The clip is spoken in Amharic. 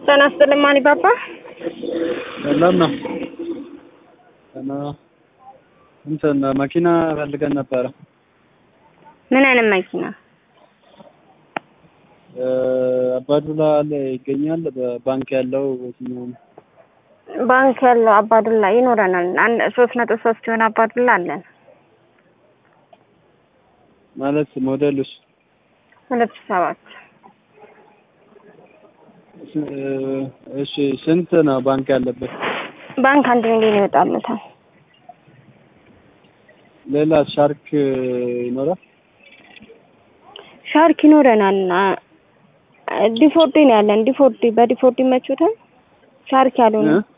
ጤና ይስጥልኝ ማን ባባ ሰላም ነው። እና እንትን መኪና ፈልገን ነበረ። ምን አይነት መኪና? አባዱላ አለ ይገኛል። በባንክ ያለው የትኛው ነው? ባንክ ያለው አባዱላ ይኖረናል። አንድ ሶስት ነጥብ ሶስት የሆነ አባዱላ አለን። ማለት ሞዴሉስ ሁለት ሺህ ሰባት እሺ ስንት ነው ባንክ ያለበት? ባንክ አንድ ሚሊዮን ይወጣለታል። ሌላ ሻርክ ይኖራል? ሻርክ ይኖረናል። ዲፎርዲ ነው ያለን። ዲፎርዲ በዲፎርዲ ይመቹታል። ሻርክ ያልሆነ እ?